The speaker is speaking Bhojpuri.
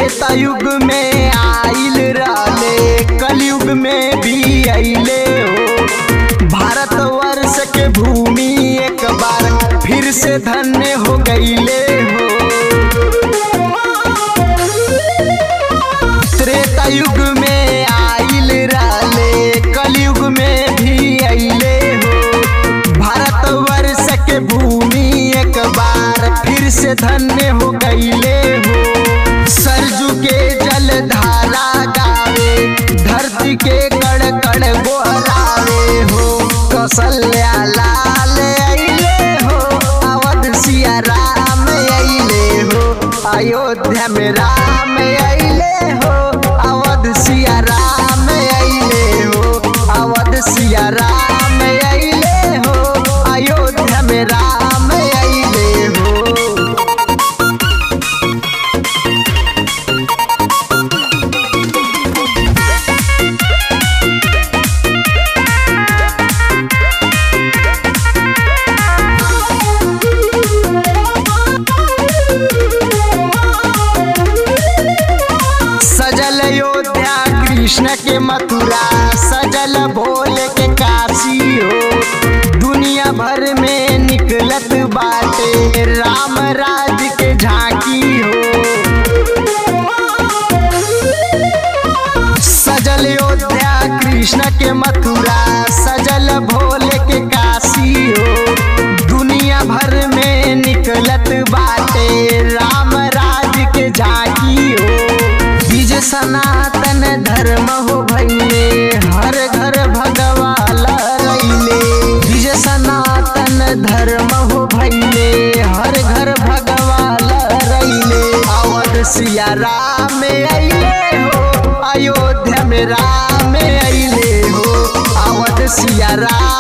त्रेता युग में आइल रहले कलयुग में भी अइले हो भारत वर्ष के भूमि एक बार फिर से धन्य हो गईले हो त्रेता युग में आइल रहले कलयुग में भी अइले हो भारत वर्ष के भूमि एक बार फिर से धन्य हो गईले हो सरजू के जल धारा गावे धरती के कण कण गोहरावे हो कौशल्या लाल अइले हो अवध सिया राम अइले हो अयोध्या में राम अइले हो अवध सिया राम अइले हो अवध सिया राम अइले हो अयोध्या में राम अइले हो सजल अयोध्या कृष्ण के मथुरा सजल भोले के काशी हो दुनिया भर में निकलत बाटे राम राज के झांकी हो सजल अयोध्या कृष्ण के मथुरा सजल भोले के काशी हो दुनिया भर में निकलत बाटे राम राज के झांकी हो बीज सनातन धर्म हो भैले हर घर भगवा लहरैले बीज सनातन धर्म हो भैले हर घर भगवा लहरैले अवध सिया राम अइले हो अयोध्या में राम अइले हो अवध सिया राम